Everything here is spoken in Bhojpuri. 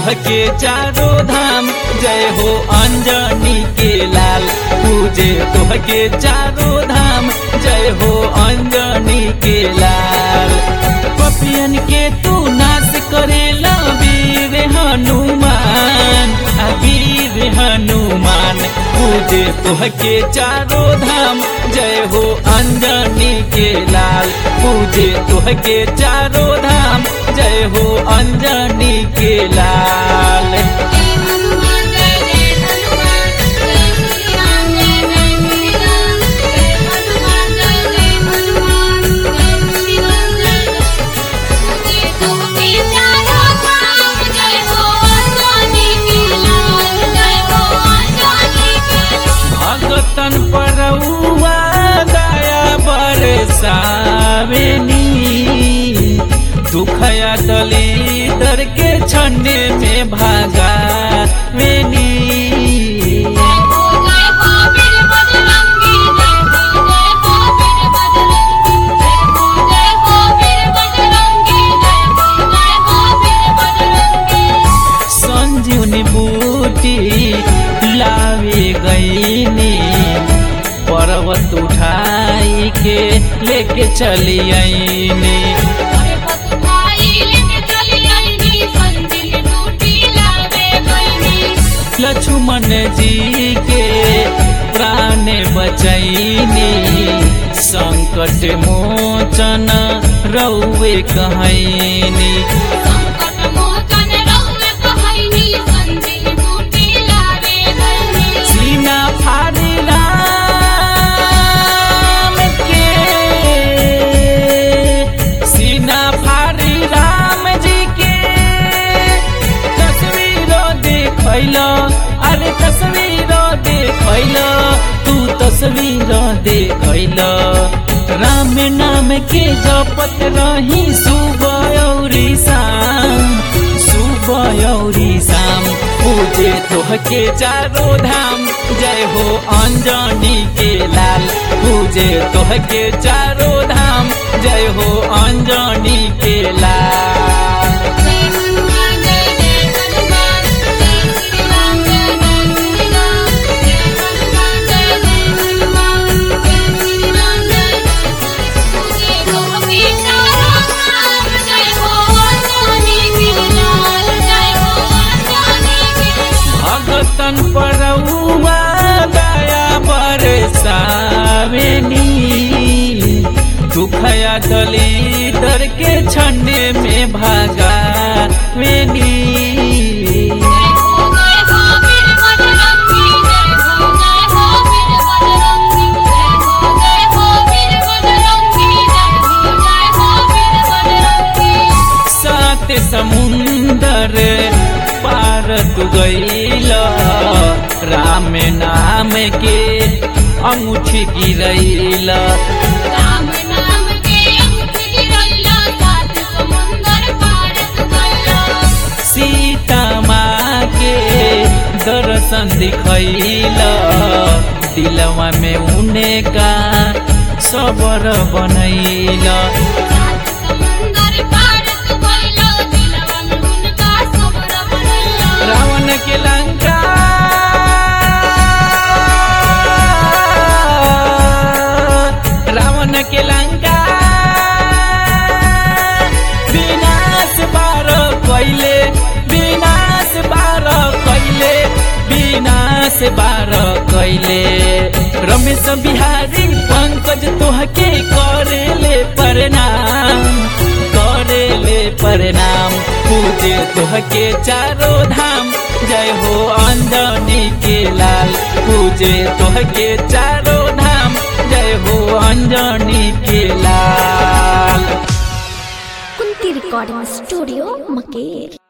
तोहके चारो धाम जय हो अंजनी के लाल पूजे तोहके चारो धाम जय हो अंजनी के लाल पपियन के तू नाश करेला वीर हनुमान आ वीर हनुमान पूजे तोहके चारो धाम जय हो अंजनी के लाल पूजे तोहके चारो धाम जय हो अंजनी के लाल जय हनुमान जय जय हनुमान जय श्री राम जय जय श्री राम जय हनुमान जय जय हनुमान जय श्री राम जय जय तुमके चारों धाम जय हो अंजनी के लाल जय हो अंजनी के लाल भगतन परौआ दया बरसावेनी दुखया दलिदर के छन्ने में भागावेनी जय हो जय हो वीर बजरंगी जय हो जय हो वीर बजरंगी जय हो जय हो वीर बजरंगी जय हो जय हो वीर बजरंगी संजीवनी बूटी लावे गईनी पर्वत उठाई के लेके चली आईनी अरे पतुहाई लेके चली आईनी संजीवनी बूटी लावे गईनी लक्ष्मण जी के प्राण बचैनी संकट मोचन रौवे कहैनी संकट मोचन रहुए कहैनी संजीवनी बूटी लावे गईनी सीना फाड़ी राम के सीना फाड़ी राम जी के तस्वीरों देखैलो अरे तस्वीरों देखैलो तू तस्वीरों देखैलो राम नाम के जपत रही सुबह औरी शाम सुबह औरी शाम पूजे तोहके चारो धाम जय हो अंजनी के लाल पूजे तोहके चारो धाम जय हो अंजनी के लाल जय हनुमान जय जय हनुमान जय श्री राम जय जय श्री राम जय हनुमान जय जय हनुमान जय श्री राम जय तुझे तुमके चारों धाम जय हो अंजनी के लाल जय हो अंजनी के भगतन परौआ दया बरसावेनी दुखया दलिदर के छन्ने में भागावेनी जय हो जय हो वीर बजरंगी जय हो जय हो वीर बजरंगी जय हो जय हो वीर बजरंगी जय हो जय हो वीर बजरंगी सात समुंदर पार तू गईल राम नाम के अंगूठी गिरैल राम नाम के अंगूठी गिरैला सात समुंदर पार तू गइला सीता माँ के दर्शन दिखैल दिलवा में उने का सबर बनैल सात समुंदर पार तू गइला दिलवा में उनका सबर बनैला रावण के लंका रावण के लंका विनाश बार कैले विनाश बार कैले विनाश बार कैले रमेश बिहारी पंकज तोहके करेले प्रणाम करेले प्रणाम पूजे तोहके चारो धाम जय हो अंजनी के लाल पूजे तोहके चारो धाम जय हो अंजनी के लाल कुंती रिकॉर्डिंग स्टूडियो मकेर